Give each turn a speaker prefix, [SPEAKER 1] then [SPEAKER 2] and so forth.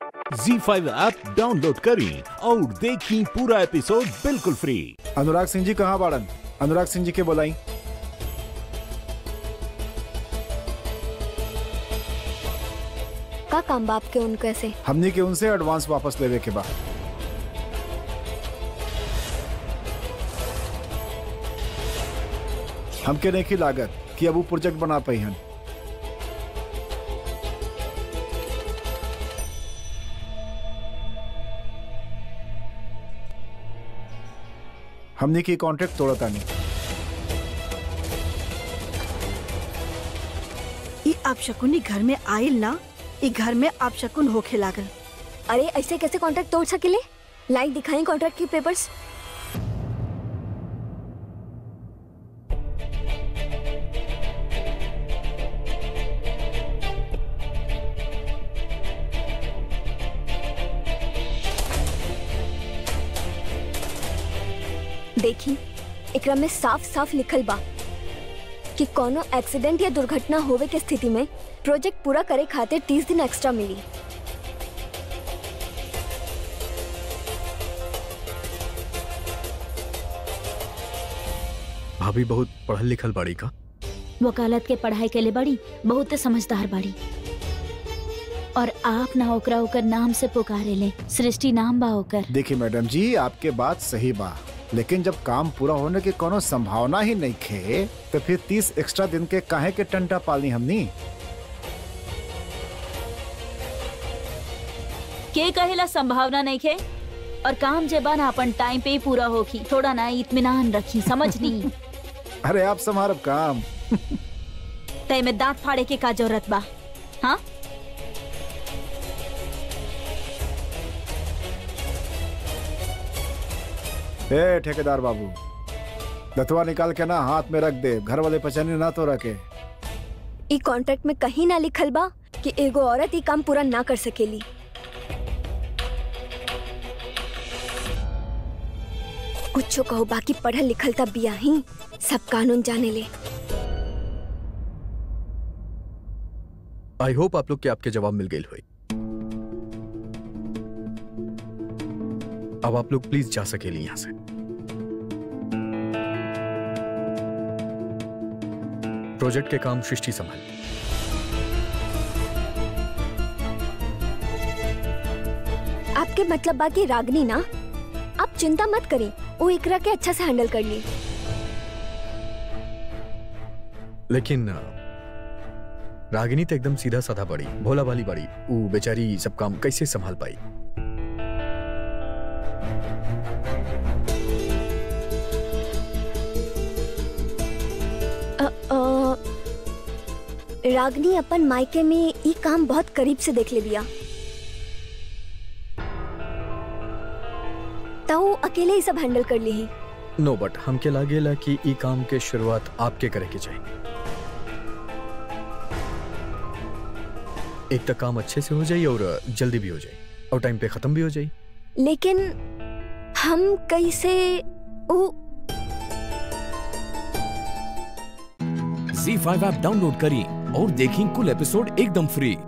[SPEAKER 1] जी five app download करें और देखें पूरा एपिसोड बिल्कुल फ्री
[SPEAKER 2] अनुराग सिंह जी कहाँ बाड़न अनुराग सिंह जी के बोलाई
[SPEAKER 3] का काम बाप के उनको ऐसे
[SPEAKER 2] हमनी के उनसे एडवांस वापस लेवे के बा हमके नहीं की लागत कि अब वो प्रोजेक्ट बना पाई हन हमनी की कॉन्ट्रैक्ट तोड़ता नहीं
[SPEAKER 4] ई आप शकुनी घर में आइल ना ई घर में आप शकुन होखे लागल
[SPEAKER 3] अरे ऐसे कैसे कॉन्ट्रैक्ट तोड़ सकेले लाइक दिखाएं कॉन्ट्रैक्ट के पेपर्स देखी एकरा में साफ साफ लिखल बा कि कोनो एक्सीडेंट या दुर्घटना होवे के स्थिति में प्रोजेक्ट पूरा करे खातिर तीस दिन एक्स्ट्रा मिली
[SPEAKER 5] भाभी बहुत पढ़ल लिखल बाड़ी का
[SPEAKER 6] वकालत के पढ़ाई के लिए बड़ी बहुत समझदार बाड़ी और आप ना ओकरा ओकर नाम से पुकारे ले सृष्टि नाम बा ओकर
[SPEAKER 2] देखिए मैडम जी आपके बात सही बा लेकिन जब काम पूरा होने की कोनो संभावना ही नहीं खे तो फिर तीस एक्स्ट्रा दिन के काहे के टंटा पालनी हमनी
[SPEAKER 6] के कहेला संभावना नहीं खे और काम जे बा ना अपन टाइम पे ही पूरा होखी थोड़ा ना इत्मीनान रखी समझनी
[SPEAKER 2] अरे आप संभारब काम
[SPEAKER 6] तय में दांत फाड़े के का जरूरत बा हाँ
[SPEAKER 2] ए ठेकेदार बाबू दतवा निकाल के ना हाथ में रख दे घर वाले पहचाने ना तो रखे
[SPEAKER 3] ई कॉन्ट्रैक्ट में कहीं ना लिखल बा कि एगो औरत ई काम पूरा ना कर सकेली कुछ कहो बाकी पढ़ल लिखल तब बिया ही सब कानून जाने ले
[SPEAKER 5] आई होप आप लोग के आपके जवाब मिल गई हुई अब आप लोग प्लीज जा सकेली यहाँ से प्रोजेक्ट के काम सृष्टि संभाल
[SPEAKER 3] आपके मतलब बा कि रागनी ना आप चिंता मत करें वो इकरा के अच्छा से हैंडल कर ली
[SPEAKER 5] लेकिन अ, रागिनी तो एकदम सीधा साधा बड़ी भोला भाली बड़ी वो बेचारी सब काम कैसे संभाल पाई
[SPEAKER 3] अ, अ, रागनी अपन मायके में ई काम बहुत करीब से देख ले लिया तो वो अकेले ही सब हैंडल कर ली ही
[SPEAKER 5] नो बट हमके लागेला कि ई काम के शुरुआत आपके करे के चाहिए एक तक काम अच्छे से हो जाए और जल्दी भी हो जाए और टाइम पे खत्म भी हो जाए
[SPEAKER 3] लेकिन हम कैसे वो
[SPEAKER 1] जी फाइव ऐप डाउनलोड करें और देखें कुल एपिसोड एकदम फ्री